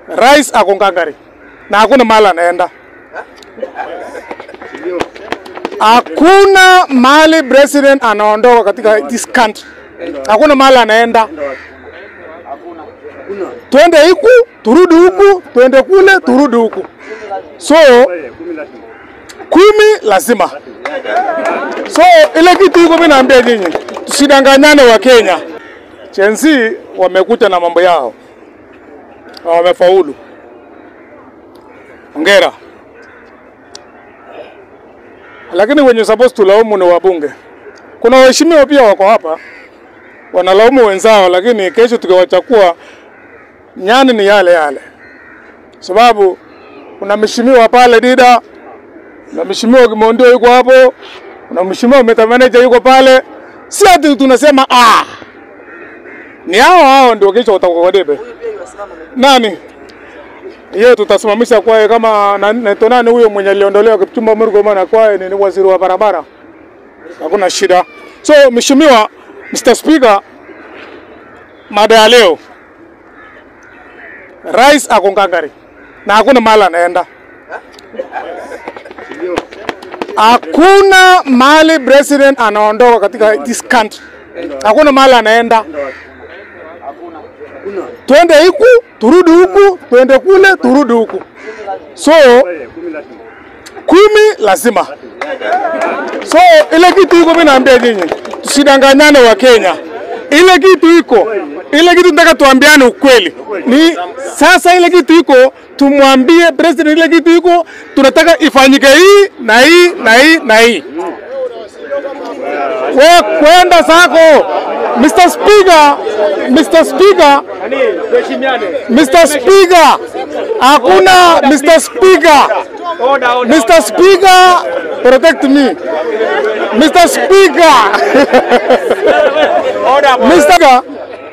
rais ako ngangari na hakuna mahali anaenda. Hakuna mahali president anaondoka katika this country, hakuna mahali anaenda. Twende huku turudi huku, twende kule turudi huku, so kumi lazima. So ile kitu iko, mimi naambia nyinyi, tusidanganyane wa Kenya. Gen Z wamekuja na mambo yao na wamefaulu. Hongera. Lakini wenye supposed tulaumu ni wabunge. Kuna waheshimiwa pia wako hapa wanalaumu wenzao, lakini kesho tukiwachakua nyani ni yale yale, sababu kuna mheshimiwa pale Dida, kuna mheshimiwa Kimondio yuko hapo, kuna mheshimiwa meta manager yuko pale. Si ati tunasema ah, ni hao hao ndio kesho watakuwa kwa debe. Nani yeye tutasimamisha kwaye kama na- naitwa nani huyo mwenye aliondolewa Kipchumba Murkomen na kwaye ni waziri wa barabara, hakuna shida. So mheshimiwa Mr. Speaker, mada ya leo, rais ako ngangari na hakuna mahali anaenda. Hakuna mahali president anaondoka katika this country, hakuna mahali anaenda. Twende huku turudi huku, twende kule turudi huku, so kumi lazima. So ile kitu iko, mimi naambia nyinyi, tusidanganyane wa Kenya. Ile kitu iko, ile kitu nataka tuambiane ukweli. Ni sasa ile kitu iko, tumwambie president ile kitu iko, tunataka ifanyike hii na hii na hii na hii. We kwenda zako Mr. Speaker, Mr. Speaker, Mr. Speaker, hakuna Mr. Speaker. Mr. Speaker, protect me. Mr. Speaker. Mr. Speaker,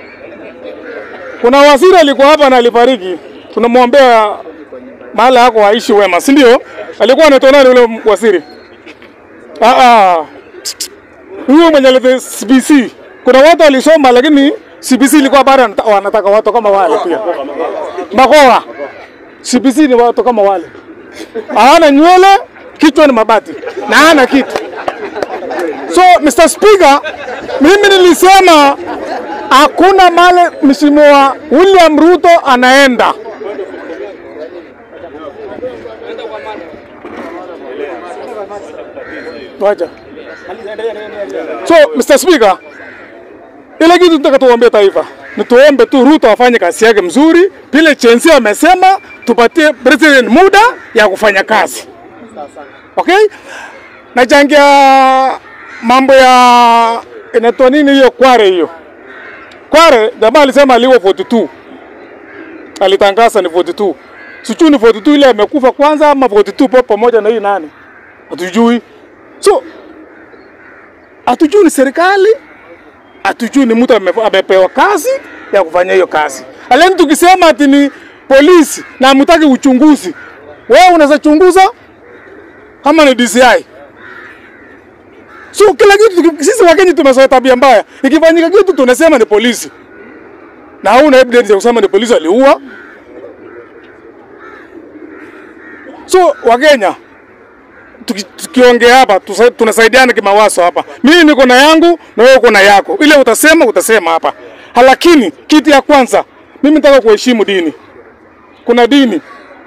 kuna waziri alikuwa hapa na alifariki, tunamwombea mahali yako aishi wema, si ndio? Alikuwa anaitwa nani yule waziri? Ah, ah. Huyo mwenye alete CBC. Kuna watu walisoma lakini CBC ilikuwa bado wanata- wanataka watu kama wale pia. Makoa. CBC ni watu kama wale. Hawana nywele, kichwa ni mabati na hana kitu. So Mr. Speaker, mimi nilisema hakuna male Mheshimiwa William Ruto anaenda. Wacha. So Mr. Speaker, ile kitu tunataka tuombe taifa ni tuombe tu Ruto afanye kazi yake mzuri, vile Chenzi amesema, tupatie president muda ya kufanya kazi. Okay? Nachangia mambo ya inaitwa nini hiyo Kware hiyo. Kware jamaa alisema aliwa 42. Alitangaza ni 42. Sijui ni 42 ile amekufa kwanza ama 42 po pamoja na hii nani? Hatujui. So hatujui ni serikali, hatujui ni mtu ame- amepewa kazi ya kufanya hiyo kazi. Alafu tukisema ati ni polisi na hamtaki uchunguzi, wewe unaweza chunguza kama ni DCI. So kila kitu tuki- sisi Wakenya tumezoea tabia mbaya, ikifanyika kitu tunasema ni polisi na hauna evidence ya kusema ni polisi aliua. So Wakenya tuki- tukiongea hapa tusa- tunasaidiana kimawazo hapa. Mimi niko na yangu na wewe uko na yako, ile utasema utasema hapa. Lakini kitu ya kwanza, mimi nataka kuheshimu dini. Kuna dini,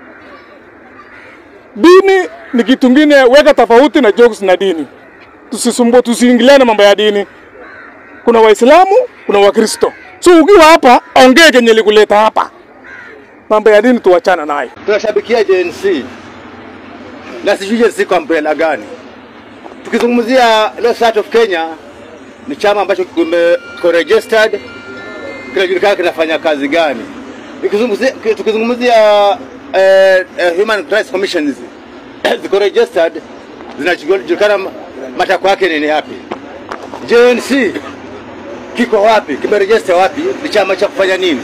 dini ni kitu kingine, weka tofauti na jokes na dini. Tusisumbue, tusiingiliane mambo ya dini. Kuna Waislamu, kuna Wakristo. So ukiwa hapa, ongea kenye likuleta hapa. Mambo ya dini tuachana nayo. tunashabikia JNC na sijui JNC kwa umbrella gani. Tukizungumzia Law Society of Kenya ni chama ambacho kime- kiko registered, kinajulikana kinafanya kazi gani. Ikizungumzia- Tukizungumzia eh, eh, Human Rights Commissions ziko registered, zinajulikana ma- matakwa yake ni yapi. JNC kiko wapi? Kimeregister wapi? Ni chama cha kufanya nini?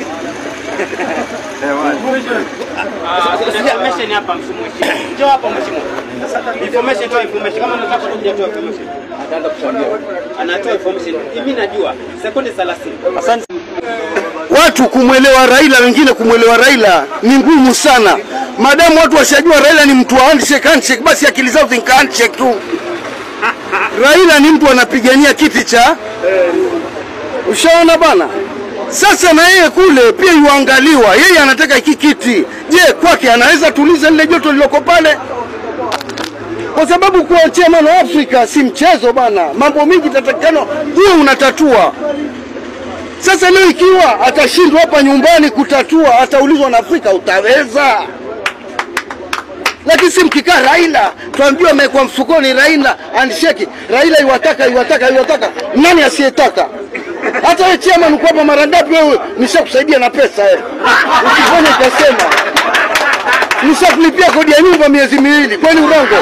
Information hapa mheshimiwa. Njoo hapa mheshimiwa. Information toa information. Kama unataka kuja toa information. Ataanza kuchangia. Anatoa information. Mimi najua sekunde 30. Asante. watu kumwelewa Raila, wengine kumwelewa Raila ni ngumu sana. Madamu watu washajua Raila ni mtu wa handshake, handshake, basi akili zao zinka handshake tu. Raila ni mtu anapigania kiti cha ushaona bana. Sasa na yeye kule pia yuangaliwa, yeye anataka hiki kiti. Je, kwake anaweza tuliza lile joto liloko pale? Kwa sababu kuwa chairman wa Afrika si mchezo bana, mambo mingi tatakikana huwe unatatua. Sasa leo ikiwa atashindwa hapa nyumbani kutatua, ataulizwa na Afrika, utaweza? Lakini si mkikaa Raila, tuambiwa amekuwa mfukoni Raila handshake. Raila iwataka iwataka iwataka, nani asiyetaka? Hata wewe chairman uko hapa mara ngapi wewe, nishakusaidia na pesa eh. Usifanye ukasema nishakulipia kodi ya nyumba miezi miwili, kwani urongo?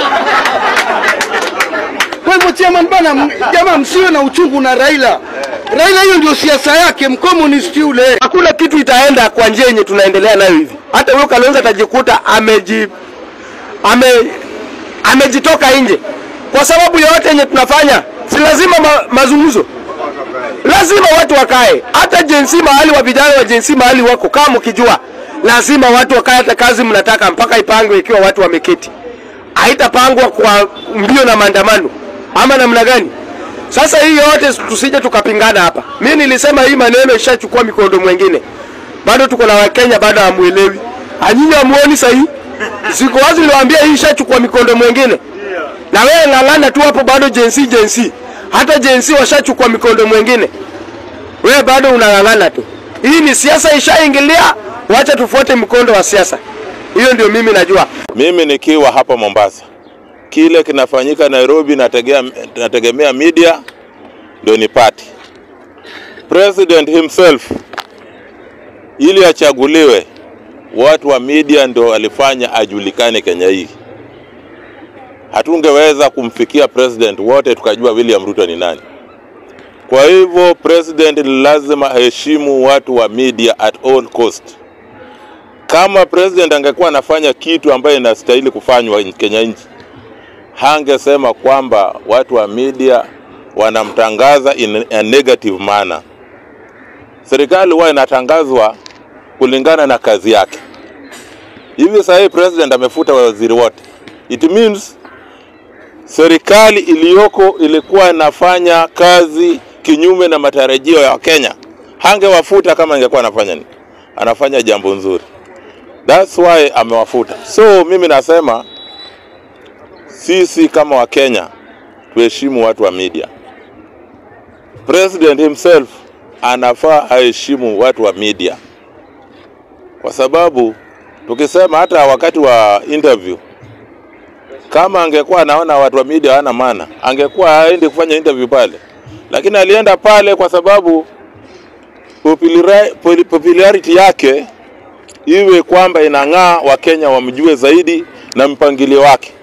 Kwa hivyo chairman bana, m- jamaa msiwe na uchungu na Raila. Raila hiyo ndio siasa yake, mkomunisti yule. hakuna kitu itaenda kwa njia yenye tunaendelea nayo hivi. Hata huyo Kalonzo atajikuta ameji ame amejitoka nje kwa sababu yoyote yenye tunafanya, si lazima ma, mazungumzo, lazima watu wakae. Hata jensi mahali wa vijana wa jensi mahali wako, kama mkijua, lazima watu wakae. Hata kazi mnataka mpaka ipangwe ikiwa watu wameketi, haitapangwa kwa mbio na maandamano ama namna gani? Sasa hii yote tusije tukapingana hapa. Mimi nilisema hii maneno ishachukua mikondo mwingine, bado tuko na Wakenya bado hamuelewi. Anyinyi hamuoni sahihi? Siku wazi niliwaambia hii ishachukua mikondo mwingine, na wewe ng'ang'ana tu hapo, bado jensi jensi, hata jensi washachukua mikondo mwingine, wewe bado unang'ang'ana tu. Hii ni siasa ishaingilia, wacha tufuate mkondo wa siasa. Hiyo ndio mimi najua. Mimi nikiwa hapa Mombasa, kile kinafanyika Nairobi nategea, nategemea media ndio nipate. President himself ili achaguliwe, watu wa media ndio alifanya ajulikane Kenya hii. Hatungeweza kumfikia president wote tukajua William Ruto ni nani. Kwa hivyo president ni lazima aheshimu watu wa media at all cost kama president angekuwa anafanya kitu ambayo inastahili kufanywa in- Kenya nchi, hangesema kwamba watu wa media wanamtangaza in a negative manner. Serikali huwa inatangazwa kulingana na kazi yake. Hivi sasa hii president amefuta waziri wote, it means serikali iliyoko ilikuwa inafanya kazi kinyume na matarajio ya Wakenya. Hangewafuta kama ingekuwa anafanya nini? Anafanya jambo nzuri. That's why amewafuta. So mimi nasema sisi kama Wakenya tuheshimu watu wa media. President himself anafaa aheshimu watu wa media, kwa sababu tukisema hata wakati wa interview, kama angekuwa anaona watu wa media hawana maana, angekuwa haendi kufanya interview pale, lakini alienda pale kwa sababu populari- popularity yake iwe kwamba inang'aa, Wakenya wamjue zaidi na mpangilio wake.